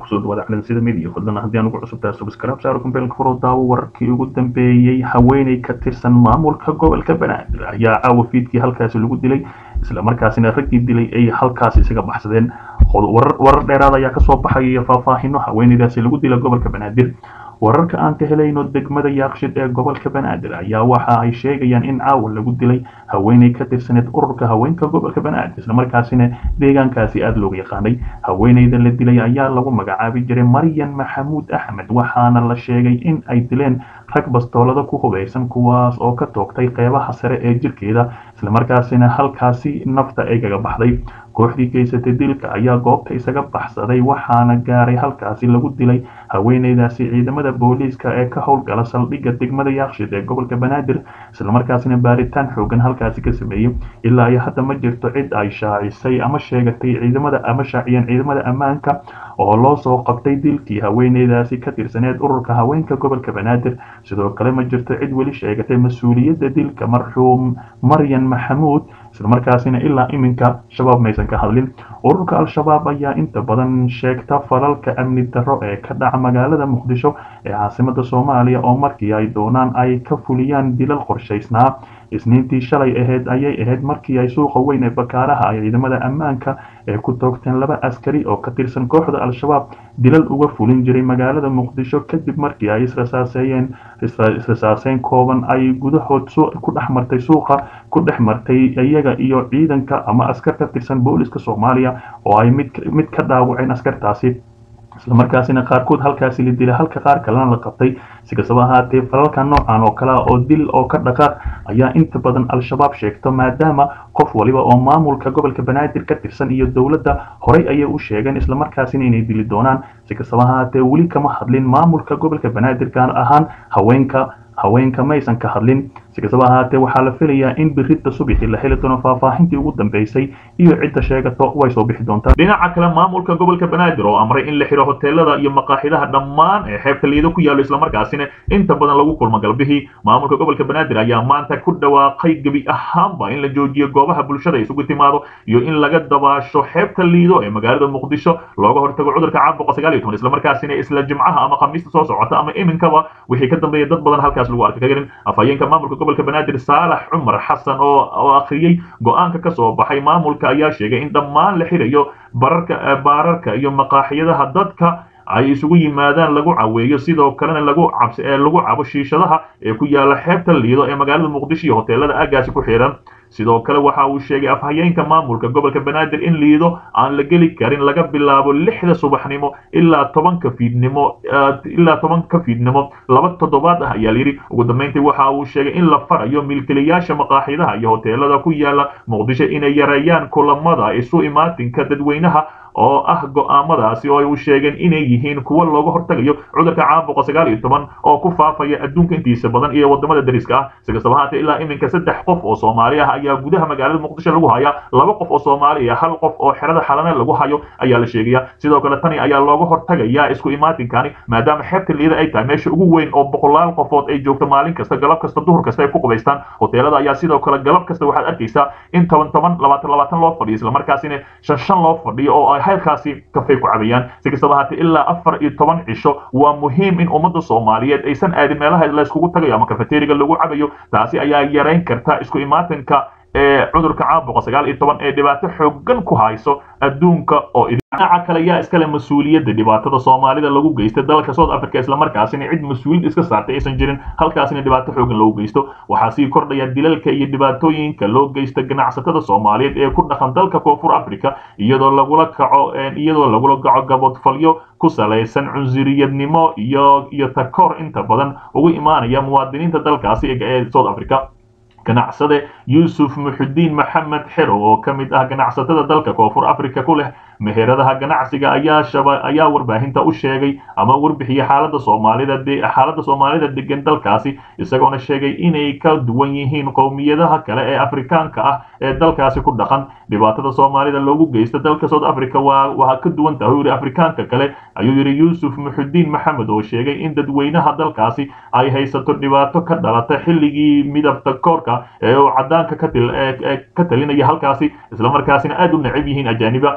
kusoo dhawaada calansida media fadlan haddii aan ugu cusubtahay subscribe saaro kumbeelka furo daawo wararkii ugu dambeeyey haweeney ka tirsan maamulka gobolka banaadir ayaa caawa fiidkii halkaasi lagu dilay isla markaasina raggii dilay ay halkaasi isaga baxsadeen warar dheeraad ayaa kasoo baxaya faahfaahino haweeneydaasi lagu dilay gobolka banaadir wararka aan ka helayno degmada yaaqshid ee gobolka banaadir ayaa waxa ay sheegayaan in caawa lagu dilay haweeney ka tirsaneed ururka haweenka gobolka banaadir islamarkaasina deegaankaasi aada looga yaqaanay haweeneyda la dilay ayaa lagu magacaabi jiray maryan maxamuud axmed waxaana la sheegay in ay dileen rag bastoolada ku hubeysan kuwaas oo ka toogtay qeybaha sare ee jirkeeda islamarkaasina halkaasi nafta ay kaga baxday kooxdii geysatay dilka ayaa goobta isaga baxsaday waxaana gaaray halkaasi lagu dilay haweeneydaasi ciidamada booliiska ee ka howlgala saldhigga degmada yaaqshid ee gobolka banaadir islamarkaasina baaritaan xoogan halkaasi ka sameeyey ilaa iyo hadda ma jirto cid ay shaacisay ama sheegatay ciidamada ama shaaciyeen ciidamada ammaanka oo loo soo qabtay dilkii haweeneydaasi ka tirsaneed ururka haweenka gobolka banaadir sidoo kale ma jirto cid weli sheegatay mas-uuliyadda dilka marxuum maryan maxamuud islamarkaasina ilaa iminka shabaab maysan ka hadlin ururka al-shabaab ayaa inta badan sheegta falalka amni darro ee ka dhaca magaalada muqdisho ee caasimada soomaaliya oo markii ay doonaan ay ka fuliyaan dilal qorshaysnaa isniintii shalay ahayd ayay ahayd markii ay suuqa weyn ee bakaaraha ay ciidamada ammaanka ee ku toogteen laba askari oo ka tirsan kooxda al-shabaab dilal uga fulin jiray magaalada muqdisho kadib markii ay israsaaseeyeen israsaaseyn kooban ay gudahood ku dhex martay suuqa ku dhex martay iyaga iyo ciidanka ama askar ka tirsan booliska soomaaliya oo ay mid mid ka dhaawaceen askartaasi islamarkaasina qaarkood halkaasi la dilay halka qaar kalena la qabtay si kastaba ahaatee falalka noocan oo kale oo dil oo ka dhaqaaq ayaa inta badan al-shabaab sheegto maadaama qof waliba oo maamulka gobolka banaadir ka tirsan iyo dowladda horey ayay u sheegeen islamarkaasina inay dili doonaan si kastaba ahaatee weli kama hadlin maamulka gobolka banaadir gaar ahaan haweenka haweenka maysan ka hadlin si kastaba ahaatee waxaa la filayaa in birita subixii la heli doono faahfaahintii ugu dambeysay iyo cidda sheegato way soo bixi doontaa dhinaca kale maamulka gobolka banaadir oo amray in la xiro hoteelada iyo maqaaxidaha dhammaan ee xeebta liido ku yaallo islamarkaasina inta badan lagu kulmo galbihii maamulka gobolka banaadir ayaa maanta ku dhawaaqay gebi ahaanba in la joojiyo goobaha bulshada isugu timaado iyo in laga dabaasho xeebta liido ee magaalada muqdisho looga hortago cudurka caabuqa sagaal iyo toban islamarkaasina isla jimcaha ama khamiista soo socota ama iminkaba wixii ka dambeeya dad badan halkaas lagu arka karin afhayeenka maamulka gobolka banaadir saalax cumar xasan oo oo akhriyey go-aanka ka soo baxay maamulka ayaa sheegay in dhammaan la xirayo bararka baararka iyo maqaaxiyadaha dadka ay isugu yimaadaan lagu caweeyo sidoo kalena lagu cabs lagu cabo shiishadaha ee ku yaala xeebta liido ee magaalada muqdisho iyo hoteelada aagaasi ku xiran sidoo kale waxa uu sheegay afhayeenka maamulka gobolka banaadir in liido aan la geli karin laga bilaabo lixda subaxnimo ilaa tobanka fiidnimo ilaa tobanka fiidnimo laba toddobaad ah ayaa layidhi ugu dambeyntii waxa uu sheegay in la farayo milkiilayaasha maqaaxidaha iyo hoteelada ku yaala muqdisho inay yareeyaan kulamada isu imaatinka dadweynaha oo ah go'aamadaasi oo ay u sheegeen inay yihiin kuwo looga hortagayo cudurka caabuqa sagaal iyo toban oo ku faafaya adduunka intiisa badan iyo wadamada dariska ah si kastaba haatee ilaa iminka saddex qof oo soomaali ah ayaa gudaha magaalada muqdisho lagu haya laba qof oo soomaali ah hal qof oo xerada xalana lagu hayo ayaa la sheegaya sidoo kale tani ayaa looga hortagaya isku imaatinkani maadaama xeebta liida ay tahay meesha ugu weyn oo boqolaal qofood ay joogto maalin kasta galab kasta duhur kasta ay ku qubaystaan hoteelada ayaa sidoo kale galab kasta waxaad arkaysaa in toban toban labaatan labaatan loo fadhiyo islamarkaasina shan shan loo fadhiyo oo ay halkaasi kafay ku cabayaan si kastaba haatee ilaa afar iyo toban cisho waa muhiim in ummadda soomaaliyeed aysan aadin meelaha la iskugu tagayo ama kafeteriga lagu cabayo taasi ayaa yarayn karta isku imaatinka ee cudurka caabuqa sagaal iyo toban ee dhibaato xoogan ku hayso adduunka oo dhinaca kale yaa iskale mas-uuliyadda dhibaatada soomaalida lagu geysta dalka south africa islamarkaasina cid mas-uuliyad iska saartay aysan jirin halkaasina dhibaato xoogan loogu geysto waxaa sii kordhaya dilalka iyo dhibaatooyinka loo geysta ganacsatada soomaaliyeed ee ku dhaqan dalka koonfur africa iyadoo lagula kaco iyadoo lagula kaco gabodfalyo ku salaysan cunsuriyadnimo iyo iyo takoor inta badan ugu imaanaya muwaadiniinta dalkaasi ee south africa ganacsade yuusuf muxudiin maxamed xerow oo ka mid ah ganacsatada dalka koonfur africa ku leh meheradaha ganacsiga ayaa shaba ayaa warbaahinta u sheegay ama warbixiyay xaalada soomaalida xaalada soomaalida degan dalkaasi isagoona sheegay inay ka duwan yihiin qowmiyadaha kale ee afrikaanka ah ee dalkaasi ku dhaqan dhibaatada soomaalida loogu geysta dalka south africa waa waa ka duwan tahay yidhi afrikaanka kale ayuu yidhi yuusuf muxudiin maxamed oo sheegay in dadweynaha dalkaasi ay haysato dhibaato ka dhalata xilligii midabta koorka ee uu cadaanka ka talinaya halkaasi islamarkaasina aad u necab yihiin ajaaniba waxa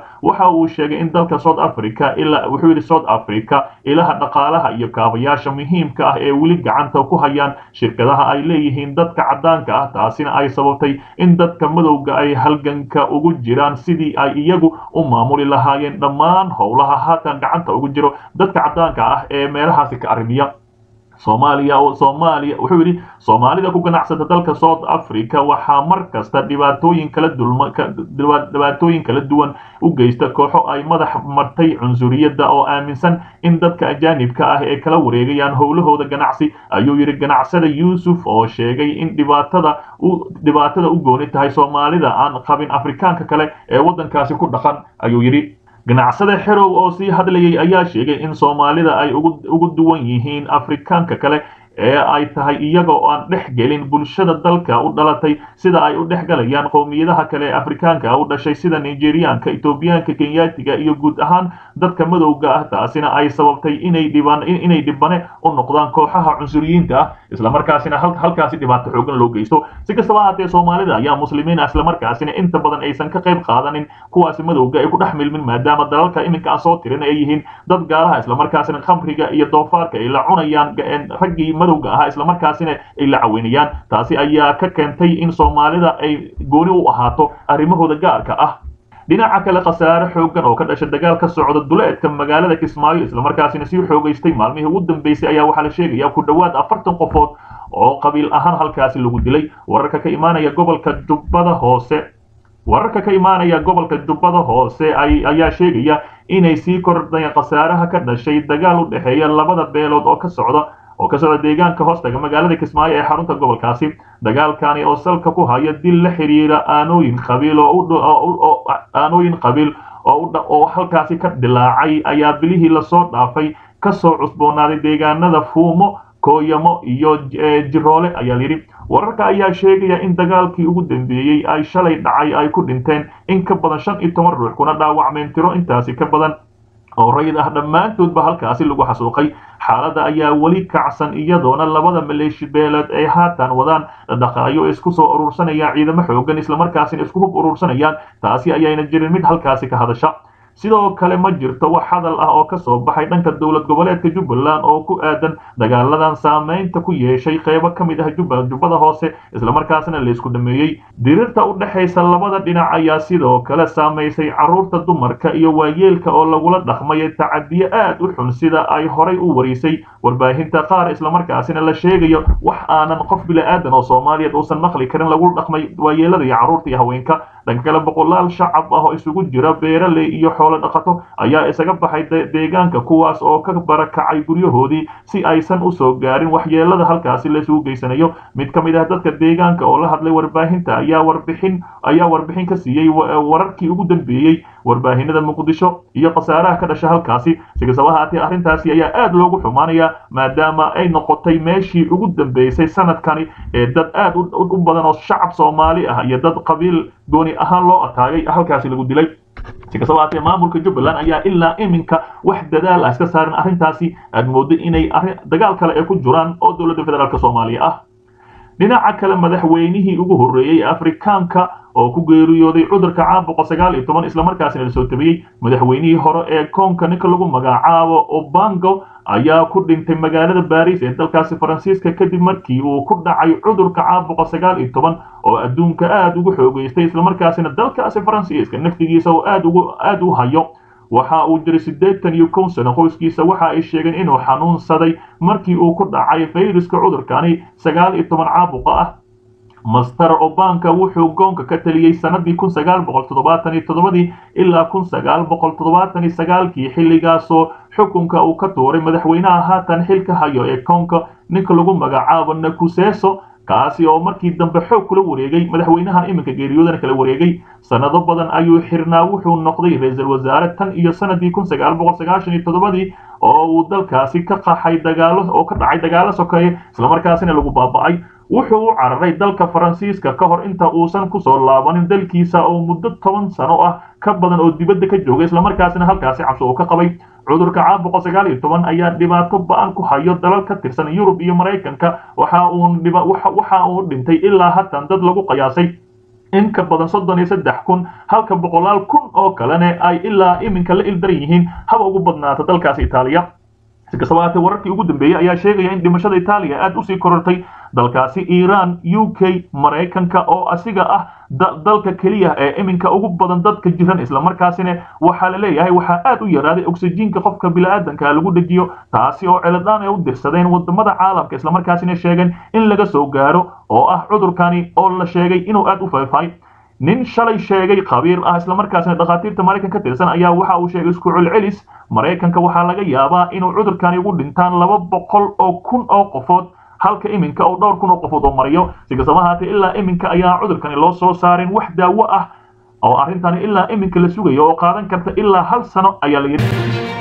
waxa uu sheegay in dalka south africa ilaa wuxuu yidhi south africa ilaha dhaqaalaha iyo kaabayaasha muhiimka ah ee weli gacanta ku hayaan shirkadaha ay leeyihiin dadka caddaanka ah taasina ay sababtay in dadka madowga ay halganka ugu jiraan sidii ay iyagu u maamuli lahaayeen dhammaan howlaha haatan gacanta ugu jiro dadka caddaanka ah ee meelahaasi ka arrimiya soomaaliya oo soomaaliya wuxuu yidhi soomaalida ku ganacsata dalka south africa waxaa mar kasta dhibaatooyin kala dulma dhibaatooyin kala duwan u geysta kooxo ay madax martay cunsuriyadda oo aaminsan in dadka ajaanibka ah ee kala wareegayaan howlahooda ganacsi ayuu yidhi ganacsada yuusuf oo sheegay in dhibaatada u dhibaatada u gooni tahay soomaalida aan qabin afrikaanka kale ee waddankaasi ku dhaqan ayuu yidhi ganacsada xerow oo sii hadlayay ayaa sheegay in soomaalida ay ugu duwan yihiin afrikaanka kale ee ay tahay iyaga oo aan dhex gelin bulshada dalka u dhalatay sida ay u dhex galayaan qowmiyadaha kale ee afrikaanka u dhashay sida nigeriyaanka etoobiyaanka kenyaatiga iyo guud ahaan dadka madowga ah taasina ay sababtay inay dhibaan inay dhibane u noqdaan kooxaha cunsuriyiinta ah islamarkaasina halkaasi dhibaato xoogan loo geysto si kastaba haatee soomaalida ayaa muslimiin ah islamarkaasina inta badan aysan ka qayb qaadanin kuwaasi madowga ay ku dhex milmin maadaama dalalka iminka aan soo tirin ay yihiin dad gaalaha islamarkaasina khamriga iyo doofaarka ay la cunayaan raggii madowga ahaa islamarkaasina ay la caweynayaan taasi ayaa ka keentay in soomaalida ay gooni u ahaato arrimahooda gaarka ah dhinaca kale khasaare xoogan oo ka dhasha dagaal ka socda duleedka magaalada kismaayo islamarkaasina sii xoogaystay maalmihii ugu dambeysay ayaa waxaa la sheegaya ku dhowaad afartan qofood oo qabiil ahaan halkaasi lagu dilay wararka ka imaanaya gobolka jubbada hoose wararka ka imaanaya gobolka jubbada hoose ayaa sheegaya inay sii kordhayaan khasaaraha ka dhashay dagaal u dhexeeya labada beelood oo ka socda oo ka socda deegaanka hoostaga magaalada kismaayo ee xarunta gobolkaasi dagaalkani oo salka ku haya dil la xiriira aanooyin qabiil oo aanooyin qabiil oo halkaasi ka dilaacay ayaa bilihii lasoo dhaafay kasoo cusboonaaday deegaanada fuumo kooyamo iyo jiroole ayaa layidhi wararka ayaa sheegaya in dagaalkii ugu dambeeyey ay shalay dhacay ay ku dhinteen in ka badan shan iyo toban ruux kuna dhaawacmeen tiro intaasi ka badan oo rayid ah dhammaantoodba halkaasi lagu xasuuqay xaaladda ayaa weli kacsan iyadoona labada maleeshi beeleed ay haatan wadaan dhaqaayo isku soo urursanayaan ciidamo xoogan islamarkaasina isku hub urursanayaan taasi ayayna jirin mid halkaasi ka hadasha sidoo kale ma jirto wax hadal ah oo ka soo baxay dhanka dowlad goboleedka jubbaland oo ku aadan dagaaladan saamaynta ku yeeshay qeybo ka mid ah jubbada hoose islamarkaasna laysku dhameeyey dirirta u dhexaysa labada dhinac ayaa sidoo kale saamaysay carruurta dumarka iyo waayeelka oo lagula dhaqmay tacadiyo aad u xun sida ay horay u warisay warbaahinta qaar islamarkaasina la sheegayo wax aanan qof bila'aadan oo soomaaliyeed uusan maqli karin lagu dhaqmay waayeelada iyo carruurta iyo haweenka dhanka kale boqolaal shacab ah oo isugu jira beeraley iyo xoolo dhaqato ayaa isaga baxay deegaanka kuwaas oo ka barakacay guryahoodii si aysan u soo gaarin waxyeelada halkaasi laysugu geysanayo mid ka mid ah dadka deegaanka oo la hadlay warbaahinta ayaa warbixin ayaa warbixin ka siiyey wararkii ugu dambeeyey warbaahinada muqdisho iyo khasaaraha ka dhasha halkaasi si kastaba haatee arrintaasi ayaa aad loogu xumaanaya maadaama ay noqotay meeshii ugu dambeysay sanadkani ee dad aad u badan oo shacab soomaali ah iyo dad qabiil gooni ahaan loo ataagay halkaasi lagu dilay si kastaba haatee maamulka jubbaland ayaa ilaa iminka wax dadaal ah iska saarin arrintaasi aad mooddo inay dagaal kale ay ku jiraan oo dowladda federaalk soomaaliya ah dhinaca kale madaxweynihii ugu horreeyey afrikaanka oo ku geeriyooday cudurka caabuqa sagaal iyo toban islamarkaasina la soo tabiyey madaxweynihii hore ee koonka ninka lagu magacaabo obango ayaa ku dhintay magaalada baris ee dalkaasi faransiiska kadib markii uu ku dhacay cudurka caabuqa sagaal iyo toban oo adduunka aad ugu xoogeystay islamarkaasina dalkaasi faransiiska naftigiisa oo aad ugu aad u hayo waxa uu jiray siddeetan iyo kow sano qoyskiisa waxa ay sheegeen inuu xanuunsaday markii uu ku dhacay fayruska cudurkani sagaal iyo toban caabuqa ah master obanka wuxuu goonka ka taliyey sanadii kun sagaal boqol toddobaatan iyo toddobadii ilaa kun sagaal boqol toddobaatan iyo sagaalkii xilligaasoo xukunka uu ka tuuray madaxweynaha haatan xilka hayo ee koonka ninka lagu magacaabo nakuseso kaasi oo markii dambe xoog kula wareegay madaxweynahan iminka geeriyoodana kala wareegay sanado badan ayuu xirnaa wuxuu noqday ra-iisul wasaare tan iyo sanadii kun sagaal boqol sagaashan iyo toddobadii oo uu dalkaasi ka qaxay dagaalo oo ka dhacay dagaalo sokeeye islamarkaasina lagu baaba'ay wuxuu u cararay dalka faransiiska ka hor inta uusan kusoo laabanin dalkiisa oo muddo toban sano ah ka badan oo dibadda ka joogay islamarkaasina halkaasi cabsi uu ka qabay cudurka caabuqa sagaal iyo toban ayaa dhibaato ba-an ku hayo dalal ka tirsan yurub iyo maraykanka waxa uu waxa uu dhintay ilaa hatan dad lagu qiyaasay in ka badan soddon iyo saddex kun halka boqolaal kun oo kalena ay ilaa iminka la ildaran yihiin haba ugu badnaata dalkaasi itaaliya si kastaba haatee wararkii ugu dambeeyey ayaa sheegaya in dhimashada itaaliya aad usii korortay dalkaasi iiraan u k maraykanka oo asiga ah dalka keliya ee iminka ugu badan dadka jiran islamarkaasina waxaa la leeyahay waxaa aad u yaraaday oksijiinka qofka bini'aadanka lagu dhejiyo taasi oo celadaan ay u dirsadeen wadamada caalamka islamarkaasina sheegeen in laga soo gaaro oo ah cudurkani oo la sheegay inuu aad u faafay nin shalay sheegay khabiir ah islamarkaasina dhakhaatiirta maraykan ka tirsan ayaa waxa uu sheegay isku celcelis maraykanka waxaa laga yaabaa inuu cudurkani ugu dhintaan laba boqol oo kun oo qofood halka iminka oo dhowr kun oo qofood oo mariyo si kastaba haatee ilaa iminka ayaa cudurkani loo soo saarin wax daawo ah oo arrintani ilaa iminka la sugayo oo qaadan karta ilaa hal sano ayaa la yidhi